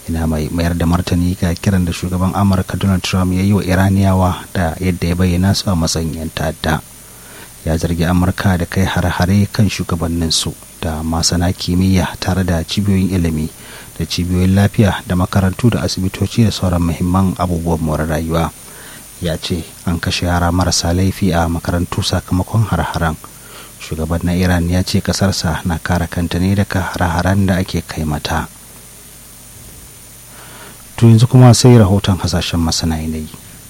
ina mai mayar da martani ga kiran da shugaban amurka donald trump ya yi wa iraniyawa da yadda ya bayyana su a matsayin 'yan ta'adda ya zargi amurka da kai hare-hare kan shugabanninsu da masana kimiyya tare da cibiyoyin ilimi da cibiyoyin lafiya da makarantu da asibitoci da sauran muhimman abubuwan more rayuwa ya ce an kashe yara marasa laifi a makarantu sakamakon har-haren shugaban na iran ya ce kasarsa na kare kanta ne daga har-haren da ake kai mata to yanzu kuma sai rahoton hasashen masana yanayi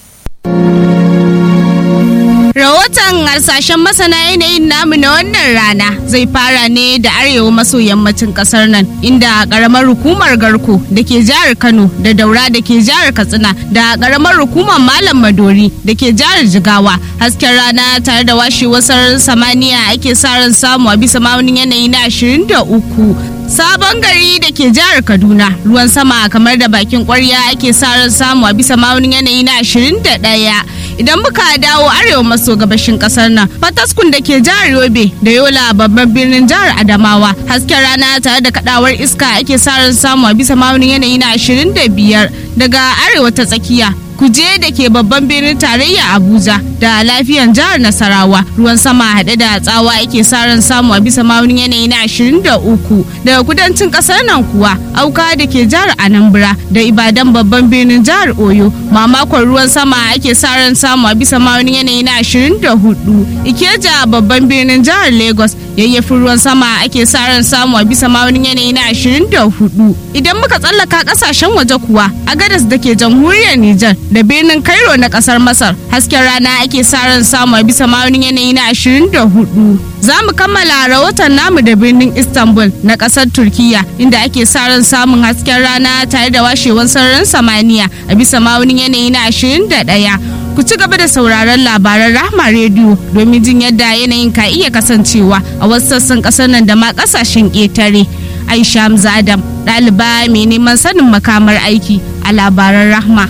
Rahoton harsashen masana yanayin namu na wannan rana zai fara ne da arewa maso yammacin kasar nan inda karamar hukumar garko da ke jihar Kano da daura da ke jihar Katsina da karamar hukumar Malam Madori da ke jihar Jigawa hasken rana tare da washewar sararin samaniya ake sa ran samu a bisa maunin yanayi na 23 sabon gari da ke jihar kaduna ruwan sama kamar da bakin kwarya ake sa ran samu a bisa maunin yanayi na 21 idan muka dawo arewa maso gabashin kasar nan fataskun da ke jihar yobe da yola babban birnin jihar adamawa hasken rana tare da kadawar iska ake sa ran samu a bisa maunin yanayi na 25 daga arewa ta tsakiya kuje da ke babban birnin tarayya abuja da lafiyan jihar nasarawa ruwan sama haɗe da tsawa ake sa ran samu a bisa maunin yanayi na 23 daga kudancin ƙasar nan kuwa auka da ke jihar anambra da ibadan babban birnin jihar oyo mamakon ruwan sama ake sa ran samu a bisa maunin yanayi na 24 ikeja babban birnin jihar lagos yayyafin ruwan sama ake sa ran samu a bisa maunin yanayi na 24 idan muka tsallaka kasashen waje kuwa a gadas da ke jamhuriyar nijar da birnin cairo na kasar masar hasken rana ake sa ran samu a bisa maunin yanayi na 24 za mu kammala rahoton namu da birnin istanbul na kasar turkiya inda ake sa ran samun hasken rana tare da washewar sararin samaniya a bisa maunin yanayi na 21 ku ci gaba da sauraron labaran rahma rediyo domin jin yadda yanayin ka iya kasancewa a wasu sassan kasar nan da ma kasashen ƙetare aisha hamza adam ɗaliba mai neman sanin makamar aiki a labaran rahma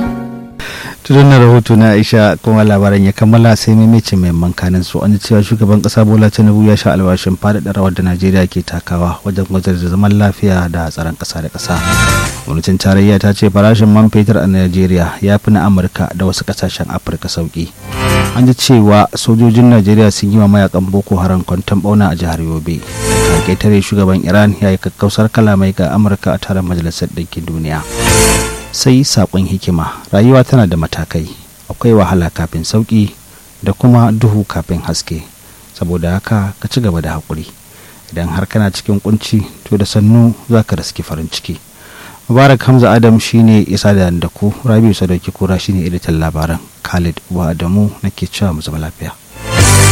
tudun na rahoto na aisha kuma labaran ya kammala sai maimacin mai mankanin su an cewa shugaban kasa bola tinubu ya sha alwashin faɗaɗa rawar da najeriya ke takawa wajen gwajar da zaman lafiya da tsaron ƙasa da ƙasa gwamnatin tarayya ta ce farashin man fetur a najeriya ya fi na amurka da wasu ƙasashen afirka sauki an ji cewa sojojin najeriya sun yi wa mayakan boko haram kwanton bauna a jihar yobe tare shugaban iran ya yi kakkausar kalamai ga amurka a taron majalisar ɗinkin duniya sai saƙon hikima rayuwa tana da matakai akwai wahala kafin sauƙi da kuma duhu kafin haske saboda haka ka ci gaba da haƙuri idan har kana cikin kunci to da sannu za ka riski farin ciki mubarak hamza adam shine isa da ku rabiu sadauki kura shine editan labaran khalid wa adamu nake cewa mu zama lafiya